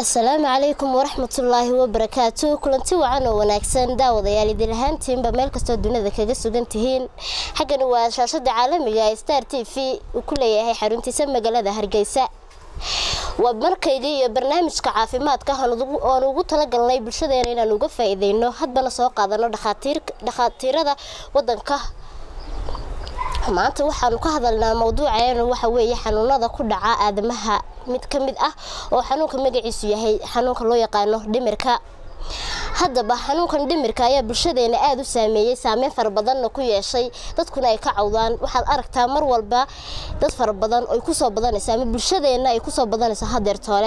asalaamu calaykum waraxmatullaahi wabarakaatu kulanti wacan oo wanaagsan daawadayaal idin ahaantiinba meel kastoo dunida kaga sugan tihiin xaggani waa shaashada caalamiga ee star t v uu ku leeyahay xaruntiisa magaalada hargeysa waa markayga iyo barnaamijka caafimaadka oon ugu talagalnay bulshadeena inaan uga faa-iideyno hadbana soo qaadano dhakhaatiirada wadanka maanta waxaanu ka hadalnaa mowduuceenu waxa weeye xanuunada ku dhaca aadamaha mid ka mid ah oo xanuunka magaciisu yahay xanuunka loo yaqaano dhimirka haddaba xanuunkan dhimirka ayaa bulshadeena aada u saameeyey saameyn fara badanna ku yeeshay dadkuna ay ka cawdaan waxaad aragtaa mar walba dad fara badan ay kusoo badanaysa ama bulshadeena ay kusoo badanayso hadeertoole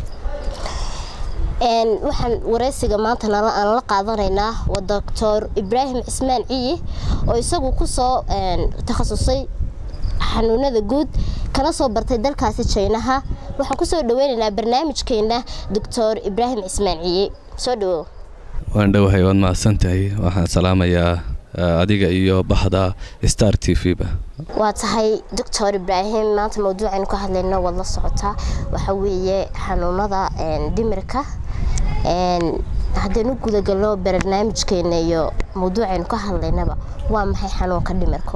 waxaan wareysiga maanta aan la qaadanaynaa waa doctor ibraahim cismaan ciyi oo isagu kusoo takhasusay xanuunada guud kana soo bartay dalkaasi jaynaha waxaan kusoo dhaweynaynaa barnaamijkeena doctor ibraahim cismaan ciyi soo dhawow waan dhowahay waad mahadsantahay waxaan salaamayaa adiga iyo bahda star t v ba waa tahay doctor ibraahim maanta mawduucaynu ka hadlayno waad la socotaa waxaa weeye xanuunada dhimirka haddaynu gudagalno barnaamijkeena iyo mawduucaynu ka hadlaynaba waa maxay xanuunka dhimirku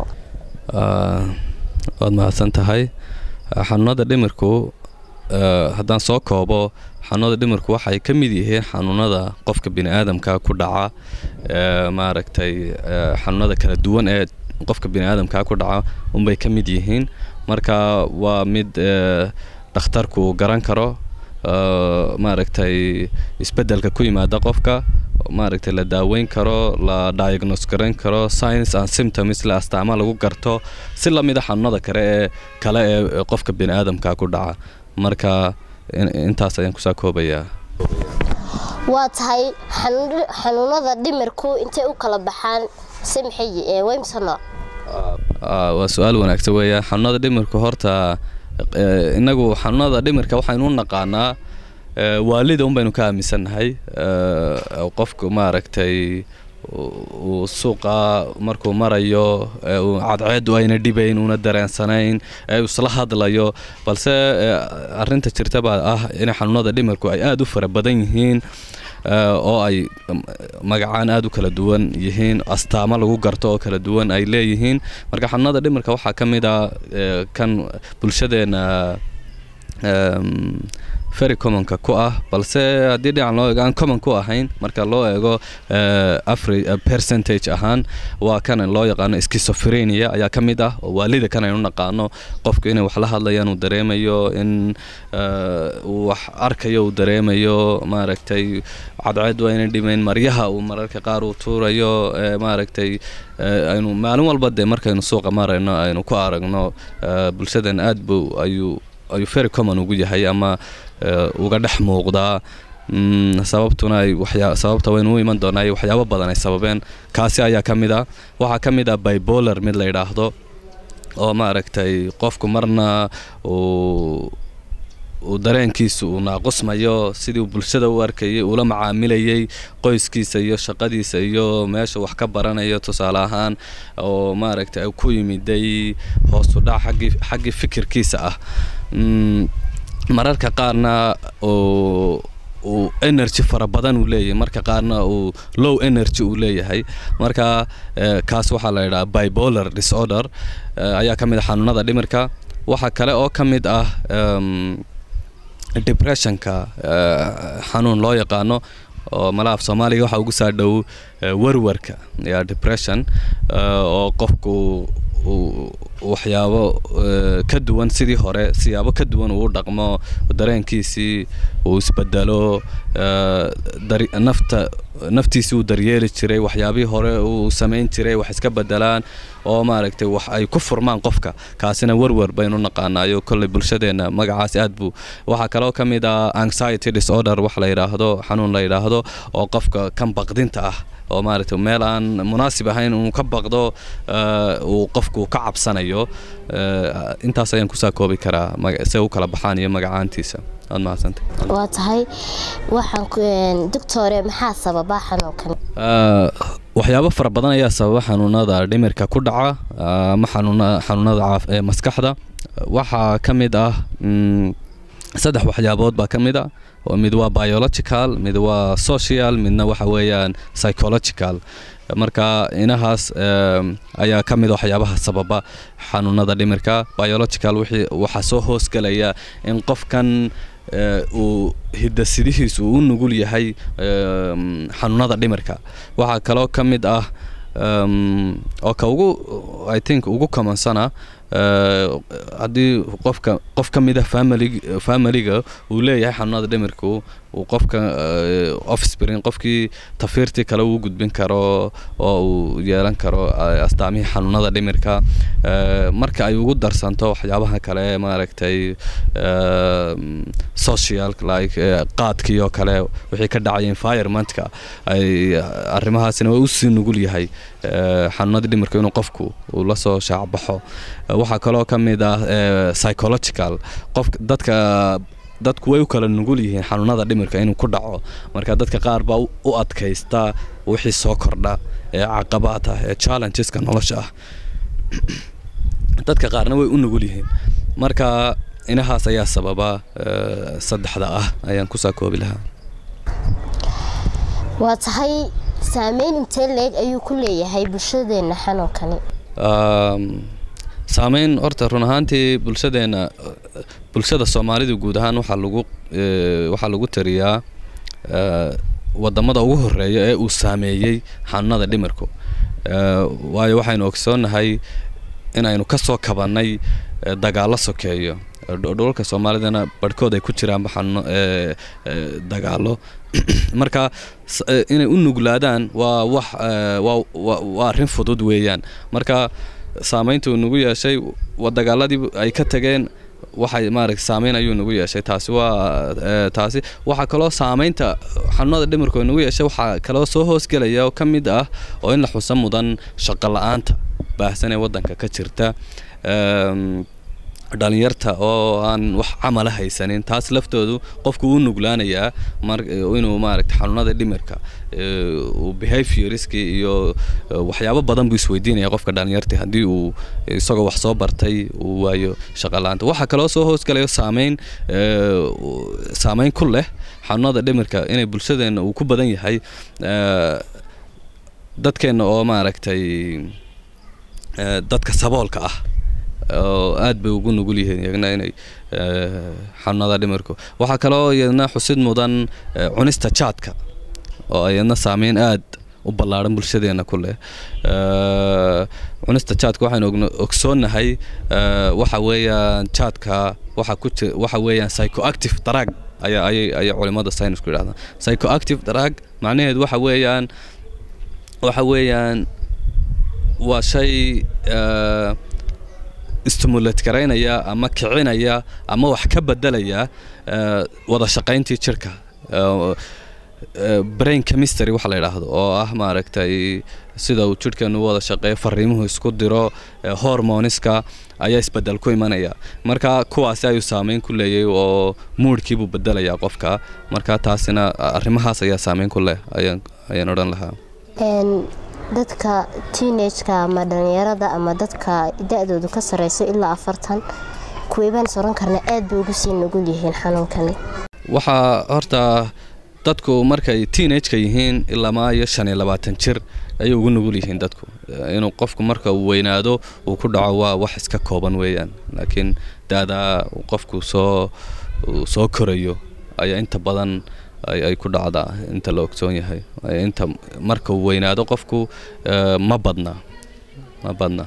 waad mahadsan tahay xanuunada dhimirku haddaan soo koobo xanuunada dhimirku waxay ka mid yihiin xanuunada qofka bini aadamka ku dhaca maaragtay xanuunada kala duwan ee qofka bini aadamka ku dhaca unbay ka mid yihiin marka waa mid dhakhtarku garan karo maaragtay isbedelka ku yimaada qofka maaragtay la daaweyn karo la diagnose garayn karo science and symptoms la astaama lagu garto si lamida xanuunada kale ee kale ee qofka bini aadamka ku dhaca marka intaas ayaan kusaa koobayaa waa tahay xanuunada dhimirku intay u kala baxaan si maxay wymse nooc waa su-aal wanaagsan weeyaan xanuunada dhimirku horta inagu xanuunada dhimirka waxaynu u naqaanaa waalida un baynu ka aaminsannahay qofku maaragtay uu suuqa markuu marayo cadceedu ayna dhibayn una dareensanayn ee isla hadlayo balse arinta jirta baa ah in xanuunada dhimirku ay aada u fara badan yihiin oo ay magacaan aada u kala duwan yihiin astaamo lagu garto oo kala duwan ay leeyihiin marka xanuunada dhimirka waxaa ka mid a kan bulshadeena very commonka ku ah balse haddii dhinacan loo eego aan common ku ahayn marka loo eego afri percentage ahaan waa kan loo yaqaano schizophrenia ayaa ka mid ah oo waalida kan aynu naqaano qofku inay wax la hadlayaan uu dareemayo in uu wax arkayo uu dareemayo maaragtay cadceedu ayna dhimayn maryaha uu mararka qaar uu tuurayo maaragtay aynu maalin walba dee markaynu suuqa marayno aynu ku aragno bulshadan aad buu ayuu ayuu very common ugu yahay ama uga dhex muuqdaa sababtuna ay waxyaa sababta waynu u iman doonaa waxyaabo badan ay sababeen kaasi ayaa ka mid ah waxaa ka mid ah bibolar mid la yidhaahdo oo maaragtay qofku marna uu uu dareenkiisa uu naaqusmayo sidii uu bulshada u arkayay uula macaamilayay qoyskiisa iyo shaqadiisa iyo meesha wax ka baranayo tusaale ahaan oo maaragtay ku yimiday hoosudhac xaggii xaggii fikirkiisa ah mararka qaarna uu uu energy fara badan uu leeyahay marka qaarna uu low energy uu leeyahay marka kaas waxaa la yidhaha bipolar disorder ayaa ka mid ah xanuunada dhimirka waxaa kale oo ka mid ah depressionka xanuun loo yaqaano oo malaaf soomaaliga waxaa ugu saa dhow warwarka ya depression oo qofku waxyaabo ka duwan sidii hore siyaabo ka duwan uu dhaqmo dareenkiisii uu isbedelo nafta naftiisii uu daryeeli jiray waxyaabihii hore uu samayn jiray wax iska bedelaan oo maaragtay wax ay ku furmaan qofka kaasina warwar baynu naqaanaayo kolley bulshadeena magacaas aad buu waxaa kaloo ka mid ah anxiety disorder wax la yidhaahdo xanuun la yidhaahdo oo qofka kan baqdinta ah oo maaragtay meel aan munaasib ahayn uu ka baqdo uu qofku ka cabsanayo intaas ayaan kusaa koobi karaa se u kala baxaan iyo magacaantiisa aad mahadsantay waa tahay waxaan doctore maxaa sababa xanuunkan waxyaabo fara badan ayaa sababa xanuunada dhimirka ku dhaca ama xanuunada maskaxda waxaa ka mid ah saddex waxyaabood baa ka mid a mid waa biological mid waa social midna waxa weeyaan psychological marka inahaas ayaa ka mid waxyaabaha sababa xanuunada dhimirka biological waxaa soo hoosgelaya in qofkan uu hidasidihiisu uu u nugul yahay xanuunada dhimirka waxaa kaloo ka mid ah oo ka ugu i think ugu kamansana haddii qofka qof ka mid a family familiga uu leeyahay xanuunada dhimirku uu qofka offspring qofkii tafiirtii kale uu gudbin karo oo uu yeelan karo astaamihii xanuunada dhimirka marka ay ugu darsanto waxyaabaha kale maaragtay social like qaadkii oo kale wixii ka dhacay environmentka ay arrimahaasina waa usii nugul yahay xanuunada dhimirka inuu qofku uu la soo shaacbaxo waxaa kaloo ka mid ah psychological qof dadka dadku way u kala nugul yihiin xanuunada dhimirka inuu ku dhaco marka dadka qaar baa u adkaysta wixii soo kordha ee caqabaad ah ee challengeska nolosha ah dadka qaarna way u nugul yihiin marka inahaas ayaa sababa saddexda ah ayaan kusaa koobi lahaa waa tahay saameyn intee leeg ayuu ku leeyahay bulshadeena xanuunkani saameyn horta run ahaantii bulshadeena bulshada soomaalida guud ahaan waxaa lagu waxaa lagu tariyaa wadamada ugu horeeya ee uu saameeyey xanuunada dhimirku waayo waxaynu ogsoonnahay inaynu ka soo kabannay dagaallo sokeeyo dholalka soomaalidana barhkood ay ku jiraanba xanuuno dagaallo marka inay u nuglaadaan waa wax waa arrin fudud weeyaan marka saamaynta uu nagu yeeshay dagaaladii ay ka tageen waxay maaragta saameyn ayuu nagu yeeshay taasi waa taasi waxaa kaloo saameynta xanuunada dhimirku nagu yeeshay waxaa kaloo soo hoosgelaya oo ka mid ah oo in la xusa mudan shaqo la-aanta baahsan ee waddanka ka jirta dhalinyarta oo aan wax camala haysanin taas laftoodu qofku u nuglaanayaa inuu maaragta xanuunada dhimirka behavioriski iyo waxyaabo badan buu isweydiinaya qofka dhalinyarta haddii uu isagoo wax soo bartay uu waayo shaqalaanta waxaa kaloo soo hoosgalayo saameyn saameyn ku leh xanuunada dhimirka inay bulshadeena uu ku badan yahay dadkeena oo maaragtay dadka saboolka ah oo aad bay ugu nugul yihiin iyagna inay xanuunada dhimirku waxaa kaloo iyadna xusid mudan cunista jaadka oo iyadna saameyn aad u ballaaran bulshadeena ku leh cunista jaadka waxaynu ogsoonnahay waxa weeyaan jaadka waxa ku jir waxa weeyaan psychoactive drug ayaa ayay ayay culimada saynisku yidhahdaan psychoactive drug macnaheedu waxa weeyaan waxa weeyaan waa shay stimulate garaynaya ama kicinaya ama wax ka bedelaya wada shaqayntii jirka brain chemistry waxa la yidhaahdo oo ah maaragtay sida uu jirhkeenu u wada shaqeeyo fariimuhu isku diro hormoniska ayaa isbedel ku imanaya marka kuwaasi ayuu saameyn ku leeyay oo muudhkiibuu bedelayaa qofka marka taasina arrimahaas ayaa saameyn ku leh ayaan ayaan odhan lahaa dadka teenageka ama dhalinyarada ama dadka da-doodu ka sareyso ilaa afartan kuweybaan soran karna aad bay ugu sii nugul yihiin xanuunkani waxaa horta dadku markay teenageka yihiin ilamaa iyo shan iyo labaatan jir ayay ugu nugul yihiin dadku inuu qofku marka uu weynaado uu ku dhaco waa wax iska kooban weeyaan laakiin daadaa qofku soo soo korayo ayaa inta badan ay ku dhacdaa inta la ogsoon yahay inta marka uu weynaado qofku ma badna ma badna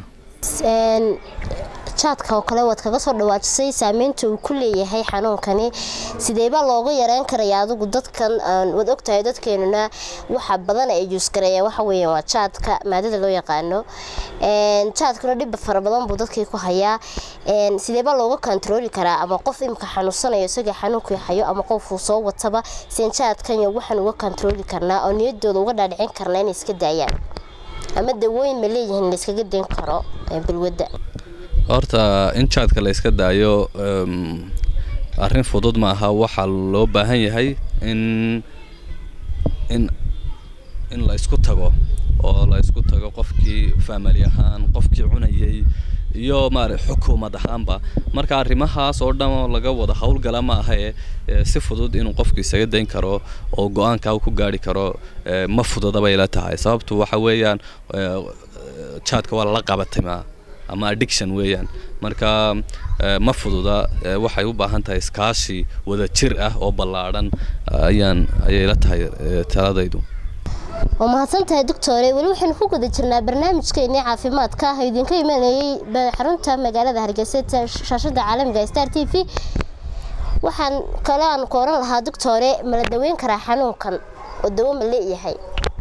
jaadka oo kale waad kaga soo dhawaajisay saameynta uu ku leeyahay xanuunkani sideebaa looga yareyn karaya adigu dadkan waad ogtahay dadkeenuna waxa badan ay juusgareeyaan waxa weeyaan waa jaadka maadada loo yaqaano jaadkuna dhib fara badan buu dadkii ku hayaa sideebaa looga kontarooli karaa ama qof imika xanuunsanayo isagii xanuunkii hayo ama qofuu soo wataba seen jaadkan waxaan uga kontarooli karnaa oo niyadooda uga dhaadhicin karnaa inay iska daayaan ama dawooyin ma leeyihiin layskaga dayn karo balwadda horta in jaadka la yska daayo arrin fudud maaha waxaa loo baahan yahay in in in la isku tago oo la isku tago qofkii family ahaan qofkii cunayay iyo maara xukuumad ahaanba marka arrimahaas oo dhan oo laga wada howlgala ma aha ee ee si fudud inuu qofku isaga dayn karo oo go-aanka uu ku gaari karo ee, ma fududa bay ila tahay sababtu waxa weeyaan ee, jaadka waa lala qabatay ma ama addiction weeyaan marka ee, ma fududa ee, waxay u baahan tahay iskaashi wada jir ah oo ballaadhan ayaan ayay ila tahay ee, taladaydu waa mahadsan tahay doctore weli waxaynu ku guda jirnaa barnaamijkeennii caafimaadka ah oo idinka imanayay ba- xarunta magaalada hargeysa ta- shaashada caalamiga star t v waxaan kale aan ku oran lahaa doctore mala daweyn karaa xanuunkan oo dawo ma leeyahay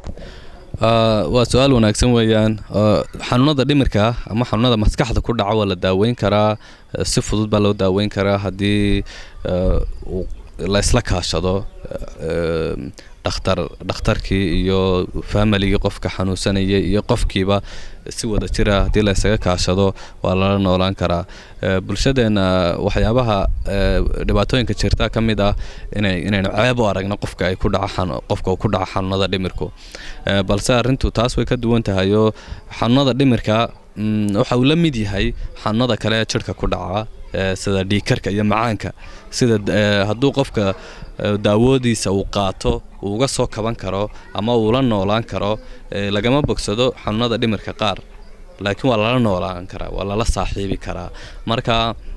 Ah, waa su-aal wanaagsan weeyaan Ah, xanuunada dhimirka ama xanuunada maskaxda ku dhaca waa la daaweyn karaa eh, si fudud baa loo daaweyn karaa haddii eh, uu- la isla kaashado eh, dhakhtar dhakhtarkii iyo familigii qofka xanuunsanayay iyo qofkiiba si wada jira haddii la isaga kaashado waa lala noolaan karaa Eh, bulshadeena waxyaabaha eh, dhibaatooyinka jirta ka mid ah inay inaynu ceeb u aragno qofka ay ku dhaca xanu- qofka uu ku dhaca xanuunada dhimirku Eh, balse arrintu taas way ka duwan tahay oo xanuunada dhimirka mm, waxa uu la mid yahay xanuunada kale ee jirka ku dhaca eh, sida dhiigkarka iyo macaanka sida eh, hadduu qofka eh, daawoodiisa uu qaato uu uga soo kaban karo ama uu la noolaan karo eh, lagama bogsado xanuunada dhimirka qaar laakiin waa lala noolaan karaa waa lala saaxiibi karaa marka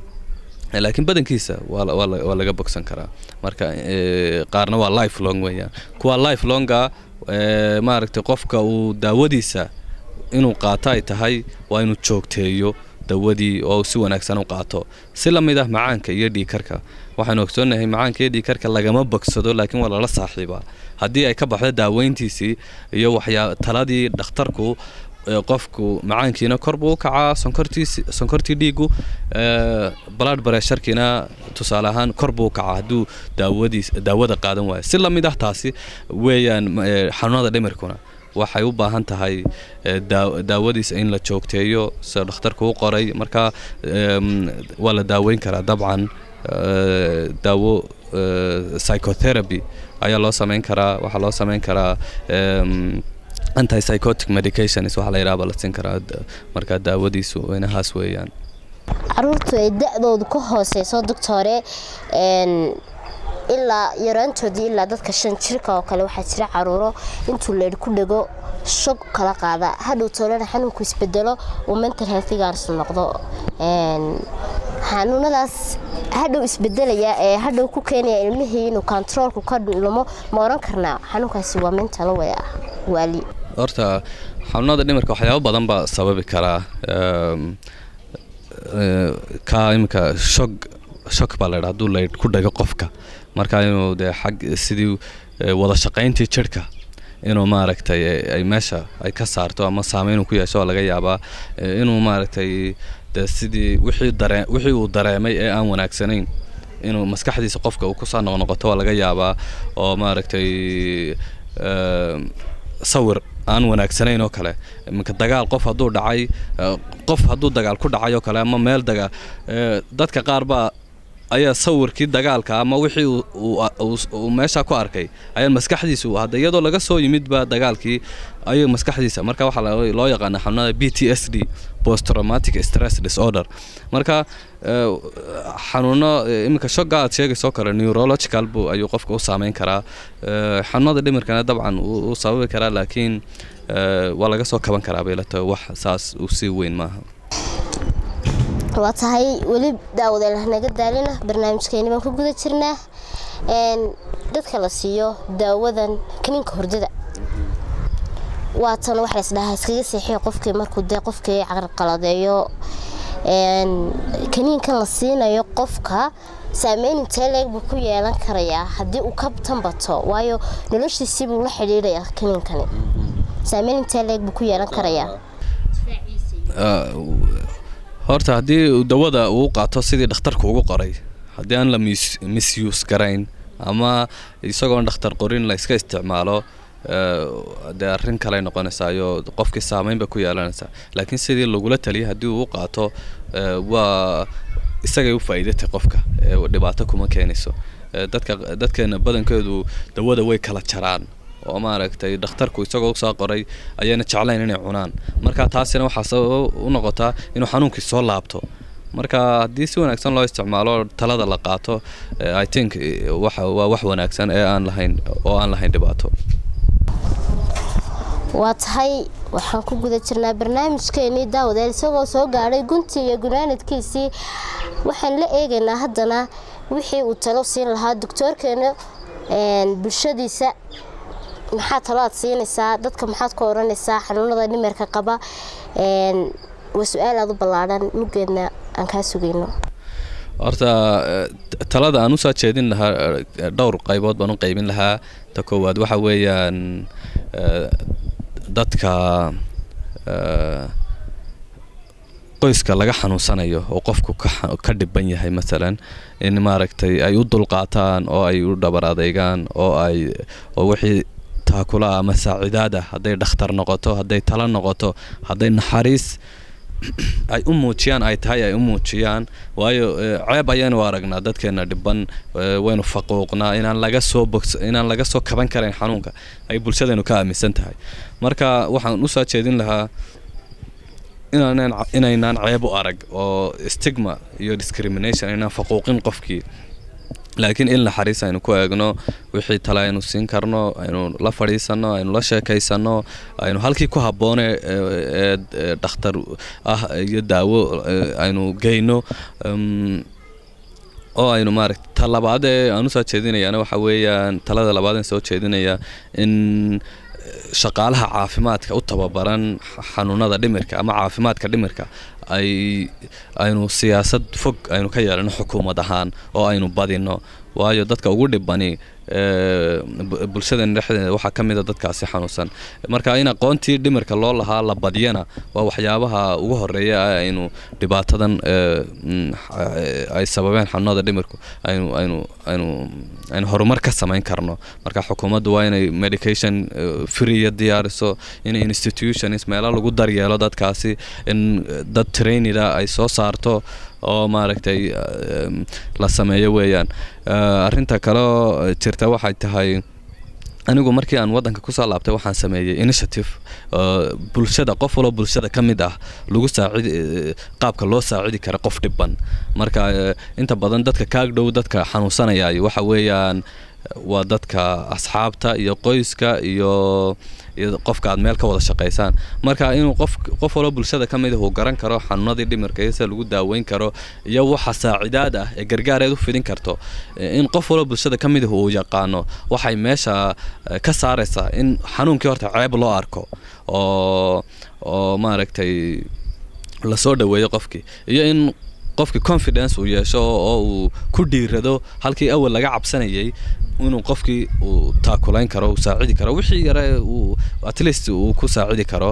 eh, laakiin badankiisa waa la- waa la- waa laga bogsan karaa marka eh, qaarna waa life long weeyaan kuwa life longa eh, maaragtay qofka uu daawadiisa inuu qaato ay tahay waa inuu joogteeyo dawadii oo uu si wanaagsan u qaato si la mid ah macaanka iyo dhiigkarka waxaanu ogsoonnahay macaanka iyo dhiigkarka lagama bogsado laakiin waa lala saaxiibaa haddii ay ka baxdo daaweyntiisii iyo waxyaa taladii dhakhtarku ee qofku macaankiina kor buu u kacaa sonkortiisi sonkortii dhiigu ee, blood pressurekiina tusaale ahaan kor buu u kacaa hadduu daawadiis daawada qaadan waayo si la mid ah taasi weeyaan ma- ee, xanuunada dhimirkuna waxay u baahan tahay ee, daa- daawadiisa in la joogteeyo sida dhakhtarku u qoray marka em, waa la daaweyn karaa dabcan ee, daawo ee, psychotherapy ayaa loo sameyn karaa waxaa loo sameyn karaa em, antipsychotic medications waxaa la yidhaha baa la siin karaa da- marka daawadiisu inahaas weeyaan caruurtu ay da-doodu ka hooseyso doctore een, ilaa yaraantoodii ilaa dadka shan jirka oo kale waxaa jira caruuro intuu leedh ku dhego shog kala qaada hadhow toolana xanuunku isbedelo uu mental healthigaas noqdo Een, xanuunadaas hadhow isbedelaya ee hadhow ku keenaya ilmihii inuu controolku ka lumo ma oran karnaa xanuunkaasi waa mental way ah waali horta xanuunada dhimirka waxyaabo badan baa sababi karaa Em, eh, ka iminka shog shog baa laydha hadduu laydh ku dhago qofka marka inuu dee xag sidii eh, wada shaqayntii jirhka inuu maaragtay eh, ay meesha ay ka saarto ama saameyn uu ku yeesho waa laga yaabaa eh, inuu maaragtay dee sidii wixii daree wixii uu dareemay ee aan wanaagsanayn inuu maskaxdiisa qofka uu kusoo noqnoqoto waa laga yaabaa oo maaragtay em, sawir aan wanaagsanayn oo kale iminka dagaal qof hadduu dhacay eh, qof hadduu dagaal ku dhacay oo kale ama meel dagaal eh, dadka qaar baa ayaa sawirkii dagaalka ama wixii uu- uu uu- uu meesha ku arkay ayaa maskaxdiisu hadda iyadoo laga soo yimidba dagaalkii ayuu maskaxdiisa marka waxaa la- loo yaqaana xanuunada b t s d post traumatic stress disorder marka eh, xanuuno eh, iminka shoga aad sheegaysoo kale neurological bu ayuu qofka u saameyn karaa Eh, xanuunada dhimirkana dabcan wuu wuu sababi karaa laakiin eh, waa laga soo kaban karaa bay la tahay wax saas u sii weyn maaha waa tahay weli daawadeel naga daalina barnaamijkeeni baan ku guda jirnaa Een, dadka la siiyo daawadan kaniinka hordada waa tan wax laysdhahaa iskaga seexiyo qofkii markuu dee qofkii carqaladeeyo Een, kaniinkan la siinayo qofka saameyn intee leeg buu ku yeelan karayaa haddii uu ka tanbato waayo noloshiisii buu la xidhiidhayaa kaniinkani saameyn intee leeg buu ku yeelan karayaa Ah, horta haddii uu dawada uu qaato sidii dhakhtarku ugu qoray haddii aan la mis- misuse garayn ama isagoon dhakhtar qorin la iska isticmaalo eh, dee arrin kaley noqonaysaayo qofkii saameyn bay ku yeelanaysaa laakiin sidii lagula taliyay haddii uu u qaato eh, waa isagay u faa'iidatay qofka eh, dhibaato kuma keenayso Eh, dadka dadkeena badankeedu dawada way kala jaraan oo maaragtay dhakhtarku isagoo usoo qoray ayayna jeclayn inay cunaan marka taasina waxaa sabab u noqotaa inuu xanuunkii soo laabto marka haddii si wanaagsan loo isticmaalo talada la qaato i think waxa waa wax wanaagsan ee aan lahayn oo aan lahayn dhibaato waa tahay waxaan ku guda jirnaa barnaamijkeenii daawadayaal isagoo soo gaadhay guntii iyo gunaanadkiisii waxaan la eegaynaa haddana wixii uu talo siin lahaa doctoorkeena bulshadiisa maxaa talo aad siinaysaa dadka maxaad ku oranaysaa xanuunada dhimirka qaba waa su-aal aada u ballaadhan muggeedna aan kaa sugayno horta talada aan usoo jeedin lahaa dhowr qaybood baan u qaybin lahaa ta koowaad waxa weeyaan dadka qoyska laga xanuunsanayo oo qofku ka dhiban yahay masalan in maaragtay ay u dulqaataan oo ay u dhabar adeygaan oo ay oo wixii taakula ama saacidaad ah hadday dhakhtar noqoto hadday talo noqoto hadday naxariis ay u muujiyaan ay tahay ay u muujiyaan waayo ceeb ayaynu aragnaa dadkeena dhiban waynu faquuqnaa inaan laga soo bogs inaan laga soo kaban karayn xanuunka ay bulshadeenu ka aaminsan tahay marka waxaan usoo jeedin lahaa inaanan inaynaan ceeb u arag oo stigma iyo discrimination inaan faquuqin qofkii laakiin in naxariis aynu ku eegno wixii tale aynu siin karno aynu la fadhiisano aynu la sheekaysano aynu halkii ku habboone ee dhakhtar ah iyo daawo aynu geyno oo aynu maaragta ta labaad ee aan usoo jeedinayaana waxa weeyaan talada labaad aan soo jeedinaya in shaqaalaha caafimaadka u tababaran xanuunada dhimirka ama caafimaadka dhimirka ay aynu siyaasad fog aynu ka yeelano xukuumad ahaan oo aynu badino waayo dadka ugu dhibani bulshadeena dhexdeeda waxaa ka mida dadkaasi xanuunsan marka in aqoontii dhimirka loo lahaa la badiyana waa waxyaabaha ugu horeeya aynu dhibaatadan ay sababeen xanuunada dhimirku aynu aynu aynu aynu horumar ka samayn karno marka xukuumaddu waa inay medication freeya diyaariso in institutions meelo lagu daryeelo dadkaasi in dad trainida ay soo saarto oo maaragtay la sameeyo weeyaan arrinta kaleo jirta waxay tahay anigu markii aan waddanka kusoo laabtay waxaan sameeyey initiative bulshada qof waloo bulshada ka mid ah lagu saacidi qaabka loo saacidi kara qof dhiban marka inta badan dadka kaag dhow dadka xanuunsanayay waxa weeyaan waa dadka asxaabta iyo qoyska iyo iyo qofka aad meel ka wada shaqaysaan marka inuu qof qof waloo bulshada ka mid ah uu garan karo xanuunadii dhimirka iyo sida lagu daaweyn karo iyo waxa saacidaad ah ee gargaareed u fidin karto in qof waloo bulshada ka mid ah uu yaqaano waxay meesha ka saaraysaa in xanuunkii horta ceeb loo arko oo oo maaragtay lasoo dhaweeyo qofkii iyo in qofkii confidence uu yeesho oo uu ku dhiirado halkii awal laga cabsanayay inuu qofkii uu taakulayn karo uu saacidi karo wixii yare uu at least uu ku saacidi karo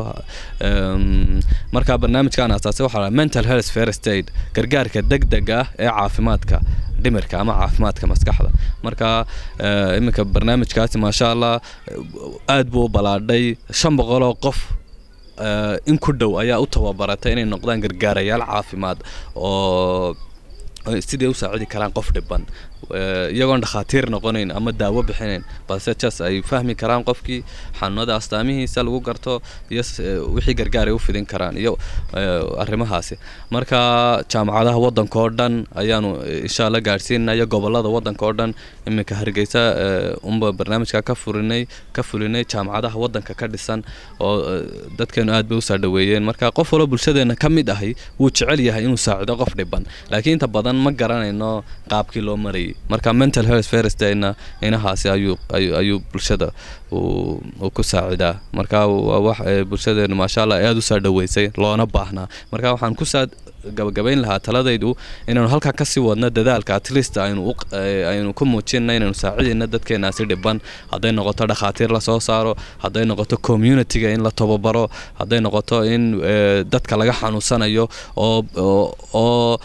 marka barnaamijkan asaasi waxaa mental health first aid gargaarka degdeg ah ee caafimaadka dhimirka ama caafimaadka maskaxda marka iminka barnaamijkaasi maasha allah aad buu u balaadhay shan boqoloo qof in ku dhow ayaa u tababaratay inay noqdaan gargaarayaal caafimaad oo sidai u saacidi karaan qof dhiban iyagoon dhakhaatiir noqonayn ama daawo bixinayn balse jas ay fahmi karaan qofkii xanuunada astaamihiisa lagu garto iyo wixii gargaar ay u fidin karaan iyo arrimahaasi marka jaamacadaha waddanka oo dhan ayaanu insha alla gaadhsiinaya gobolada waddanka oo dhan iminka hargeysa unba barnaamijka ka furinay ka fulinay jaamacadaha waddanka ka dhisan oo dadkeenu aad bay usoo dhaweeyeen marka qof waloo bulshadeena ka mid ahi wuu jecel yahay inuu saacido qof dhiban laakiin inta badan ma garanayno qaabkii loo marayay marka mental health firstna inahaasi ayuu ayuu bulshada uu ku saacidaa marka waa wax bulshadeenu maasha allah aada usoo dhaweysay loona baahnaa marka waxaan kusaa gabagabayn lahaa taladaydu inaynu halkaa kasii wadno dadaalka at least aynu aynu ku muujinna inaynu saacidayna dadkeenaasi dhiban hadday noqoto dhakhaatiir lasoo saaro hadday noqoto communityga in la tababaro hadday noqoto in dadka laga xanuunsanayo oo oo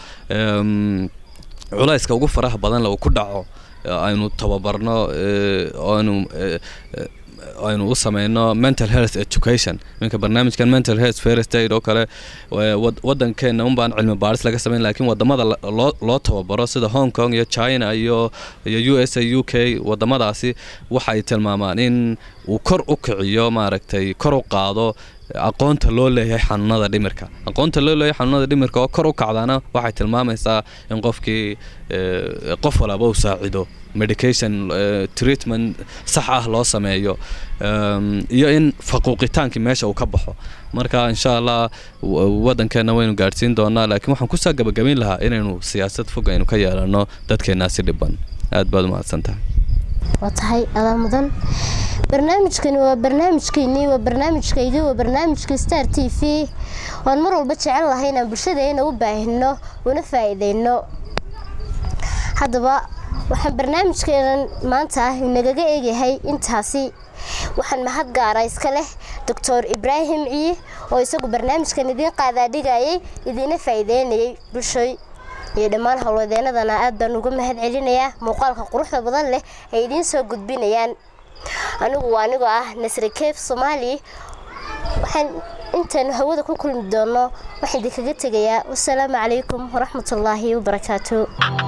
culayska ugu faraha badan la uu ku dhaco aynu tababarno aynu aynu u sameyno mental health education minka barnaamijkan mental health first aid oo kale wadankeena unbaan cilmi baaris laga sameyn laakiin wadamada loo loo tababaro sida hong kong iyo china iyo iyo u s a u k wadamadaasi waxay tilmaamaan in uu kor u kiciyo maaragtay kor u qaado aqoonta loo leeyahay xanuunada dhimirka aqoonta loo leeyahay xanuunada dhimirka oo kor u kacdaana waxay tilmaamaysaa in qofkii qof walaba uu saacido medication treatment sax ah loo sameeyo iyo in faquuqitaankii meesha uu ka baxo marka insha allah wadankeena waynu gaadhsiin doonaa laakiin waxaan kusoo gabagabayn lahaa inaynu siyaasad fog aynu ka yeelano dadkeenaasi dhiban aad baad umahadsan tahay waa tahay adaa mudan barnaamijkani waa barnaamijkeennii waa barnaamijkaygii waa barnaamijka star t v waan mar walba jecel lahay inaan bulshadeena u baahino una faa'iideyno haddaba waxaan barnaamijkeenan maanta ah inagaga eegyahay intaasi waxaan mahad gaara iska leh doctor ibraahim ciye oo isagu barnaamijkan idiin qaadaadhigayay idiina faa'iideynayay bulshoy iyo dhammaan howlwadeenadana aad baan uga mahad celinayaa muuqaalka quruxda badan leh ay idiin soo gudbinayaan anigu waa anigoo ah nasri keef soomaali waxaan intaanu hawada ku kulmi doono waxaan idinkaga tegayaa wasalaamu calaykum waraxmatullaahi wabarakaatu